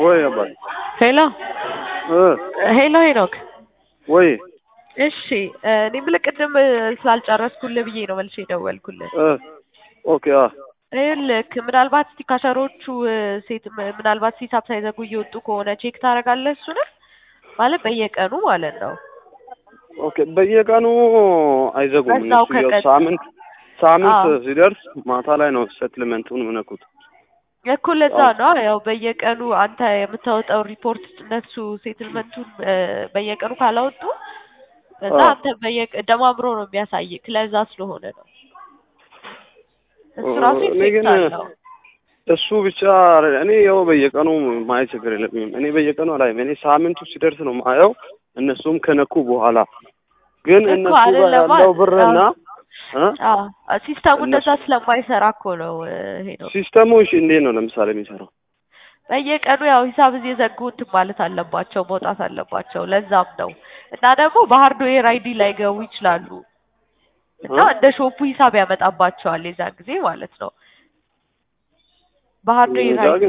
ወይ አባት ሄሎ እ ሄሎ ሄኖክ ወይ እሺ እኔ የምልህ ቅድም ስላልጨረስኩልህ ብዬ ነው መልሼ የደወልኩልህ። እ ኦኬ አ ይኸውልህ ምናልባት እስቲ ካሸሮቹ ሴት ምናልባት ሂሳብ ሳይዘጉ እየወጡ ከሆነ ቼክ ታደርጋለህ እሱንም ማለት በየቀኑ ማለት ነው። ኦኬ በየቀኑ አይዘጉም በዛው እነሱ ያው ከቀን- ሳምንት ሳምንት አዎ። ሲደርስ ማታ ላይ ነው ሴትልመንቱን ምነኩት። እኮ ለዛ አዎ። ነው ያው በየቀኑ አንተ የምታወጣው ሪፖርት እነሱ ሴትልመንቱን በየቀኑ ካላወጡ ከዛ አዎ። አንተ በየቀ ደማምሮ ነው የሚያሳይክ ለዛ ስለሆነ ነው። እሱ ራሱ እኔ ግን ኢፌክት አለው። እሱ ብቻ እኔ ያው በየቀኑ ማየት ችግር የለብኝም። እኔ በየቀኑ አላይም። እኔ ሳምንቱ ሲደርስ ነው ማየው። እነሱም ከነኩ በኋላ ግን እኮ እነሱ ጋር አይደለማ ያለው ብርና እ አዎ ሲስተሙ እነሱ- እንደዛ ስለማይሰራ እኮ ነው ይሄ ነው። ሲስተሙ እሺ እንዴት ነው ለምሳሌ የሚሰራው? በየቀኑ ያው ሂሳብ እየዘጉ እንትን ማለት አለባቸው መውጣት አለባቸው። ለዛም ነው እና ደግሞ በሀርድዌር አይዲ ላይ ገቡ ይችላሉ እና እ? እንደ ሾፑ ሂሳብ ያመጣባቸዋል የዛን ጊዜ ማለት ነው። በሀርድዌር እዛ አይዲ ግን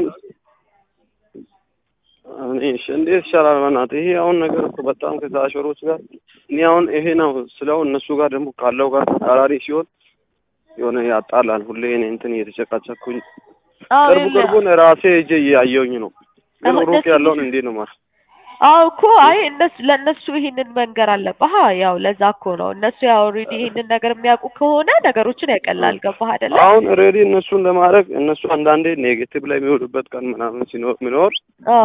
እኔ እሺ እንዴት ይሻላል? በእናትህ ይሄ አሁን ነገር እኮ በጣም ከታሸሮች ጋር እኔ አሁን ይሄ ነው ስለው እነሱ ጋር ደግሞ ካለው ጋር ተቃራኒ ሲሆን የሆነ ያጣላል። ሁሌ እኔ እንትን እየተጨቃጨኩኝ አዎ ቅርቡ የለ- ቅርቡን ራሴ እጄ እያየሁኝ ነው። ግን አሁን ሩቅ እነሱ ያለውን እንዴት ነው ማለት አዎ እኮ አይ እነሱ ለእነሱ ይሄንን መንገር አለብህ። አዎ ያው ለዛ እኮ ነው እነሱ ያው ኦልሬዲ ይሄንን ነገር የሚያውቁ ከሆነ ነገሮችን ያቀላል። ገባህ አይደለ? አሁን ሬዲ እነሱን ለማድረግ እነሱ አንዳንዴ ኔጌቲቭ ላይ የሚውሉበት ቀን ምናምን ሲኖር ሚኖር አዎ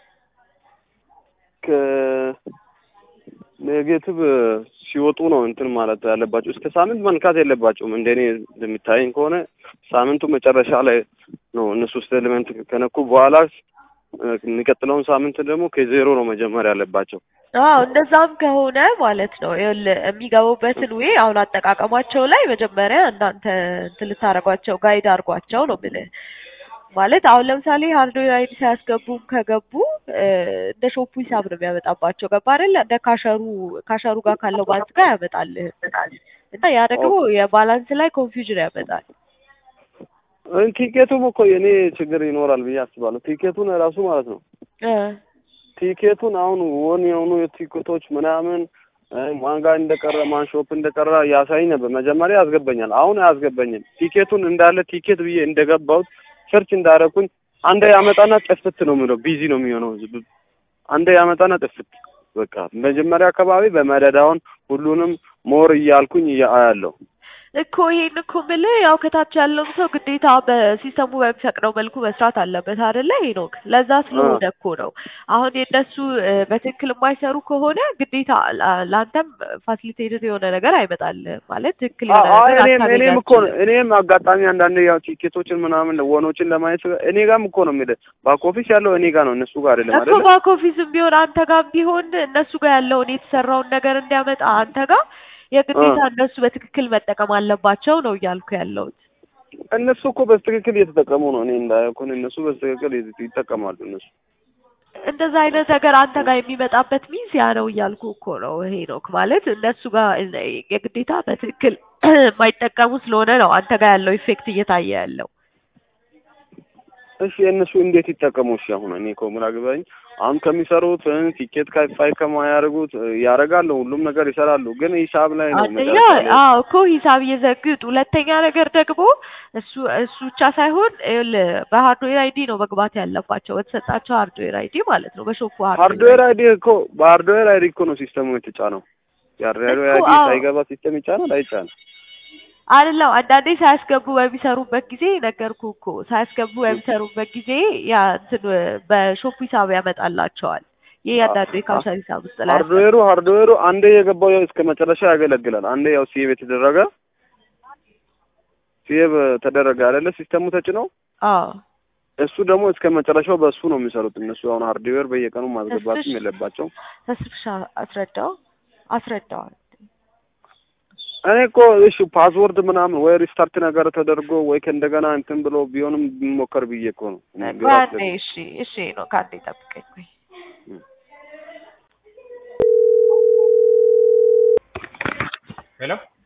ከኔጌቲቭ ሲወጡ ነው እንትን ማለት ያለባቸው። እስከ ሳምንት መንካት የለባቸውም። እንደኔ እንደሚታየኝ ከሆነ ሳምንቱ መጨረሻ ላይ ነው እነሱ ስቴትመንት ከነኩ በኋላ እ፣ የሚቀጥለውን ሳምንት ደግሞ ከዜሮ ነው መጀመር ያለባቸው። አዎ እንደዛም ከሆነ ማለት ነው ይኸውልህ የሚገቡበትን ዌይ አሁን አጠቃቀማቸው ላይ መጀመሪያ እናንተ እንትን ልታደርጓቸው ጋይድ አድርጓቸው ነው የምልህ። ማለት አሁን ለምሳሌ ሃርድዌር አይዲ ሳያስገቡም ከገቡ እ፣ እንደ ሾፑ ሂሳብ ነው የሚያመጣባቸው። ገባ አይደለ? እንደ ካሸሩ ካሸሩ ጋር ካለው ባንክ ጋር ያመጣልህ እና ያ ደግሞ የባላንስ ላይ ኮንፊውዥን ያመጣል። እ፣ ቲኬቱም እኮ የኔ ችግር ይኖራል ብዬ አስባለሁ። ቲኬቱን ራሱ ማለት ነው እ፣ ቲኬቱን አሁን ወን የሆኑ የቲኬቶች ምናምን እ፣ ማን ጋር እንደቀረ ማን ሾፕ እንደቀረ ያሳይ ነበር። መጀመሪያ ያስገባኛል፣ አሁን አያስገባኝም። ቲኬቱን እንዳለ ቲኬት ብዬ እንደገባሁት ሰርች እንዳደረኩኝ አንዴ ያመጣና ጥፍት ነው የሚለው ቢዚ ነው የሚሆነው። ዝብ- አንዴ ያመጣና ጥፍት በቃ መጀመሪያ አካባቢ በመደዳውን ሁሉንም ሞር እያልኩኝ እያያለሁ እኮ ይሄን እኮ የምልህ ያው ከታች ያለውን ሰው ግዴታ በሲስተሙ በሚፈቅደው መልኩ መስራት አለበት አይደለ ሄኖክ? ለዛ ስለሆነ እኮ ነው። አሁን የእነሱ እ፣ በትክክል የማይሰሩ ከሆነ ግዴታ ላ- ለአንተም ፋሲሊቴትድ የሆነ ነገር አይመጣልህም ማለት ትክክል የሆነ አዎ ነገር እኔም አታገኝ እኔም እኮ ነው አትችልም። እኔም አጋጣሚ አንዳንዴ ያው ቲኬቶችን ምናምን ወኖችን ለማየት እኔ ጋርም እኮ ነው የሚል ባክ ኦፊስ ያለው እኔ ጋር ነው እነሱ ጋር አይደለም እኮ አይደለ? ባክ ኦፊስም ቢሆን አንተ ጋር ቢሆን እነሱ ጋር ያለውን የተሰራውን ነገር እንዲያመጣ አንተ ጋር የግዴታ እነሱ በትክክል መጠቀም አለባቸው ነው እያልኩ ያለሁት። እነሱ እኮ በትክክል እየተጠቀሙ ነው። እኔ እንዳየው ከሆነ እነሱ በትክክል ይጠቀማሉ እነሱ እንደዛ አይነት ነገር አንተ ጋር የሚመጣበት ሚንስ ያ ነው እያልኩ እኮ ነው። ይሄ ነው ማለት እነሱ ጋር የግዴታ በትክክል የማይጠቀሙ ስለሆነ ነው አንተ ጋር ያለው ኢፌክት እየታየ ያለው። እሺ እነሱ እንዴት ይጠቀሙ? እሺ አሁን እኔ እኮ ግራ ገባኝ። አሁን ከሚሰሩት እ፣ ቲኬት ካይፋይ ከማያደርጉት እ፣ ያደርጋሉ፣ ሁሉም ነገር ይሰራሉ። ግን ሂሳብ ላይ ነው አንደኛ መጨረሻ ላይ አዎ እኮ ሂሳብ እየዘግጡ፣ ሁለተኛ ነገር ደግሞ እሱ እሱ ብቻ ሳይሆን ይኸውልህ በሃርድዌር አይዲ ነው መግባት ያለባቸው በተሰጣቸው ሃርድዌር አይዲ ማለት ነው። በሾፑ ሃርድዌር አይዲ እኮ በሃርድዌር አይዲ እኮ ነው ሲስተሙ የተጫነው። የሃርድዌር እኮ አይዲ አዎ። ሳይገባ ሲስተም ይጫናል አይጫንም? አይደለም አንዳንዴ ሳያስገቡ በሚሰሩበት ጊዜ ነገርኩ እኮ ሳያስገቡ በሚሰሩበት ጊዜ ያ እንትን በሾፑ ሂሳብ ያመጣላቸዋል። ይህ ያንዳንዱ የካውንተር ሂሳብ ውስጥ ላይ ሃርድዌሩ ሃርድዌሩ አንዴ የገባው ያው እስከ መጨረሻ ያገለግላል። አንዴ ያው ሴቭ የተደረገ ሴቭ ተደረገ አይደለ? ሲስተሙ ተጭነው አዎ እሱ ደግሞ እስከ መጨረሻው በእሱ ነው የሚሰሩት እነሱ። አሁን ሃርድዌር በየቀኑ ማስገባትም ተስፍሽ- የለባቸው። ተስፍሻ አስረዳው አስረዳዋል። እኔ እኮ እሺ ፓስወርድ ምናምን ወይ ሪስታርት ነገር ተደርጎ ወይ ከእንደገና እንትን ብሎ ቢሆንም ቢሞከር ብዬ እኮ ነው። ግራ ከአንዴ ስለገባኝ። እሺ እሺ ነው ከአንዴ ጠብቀኝ ቆይ ሄሎ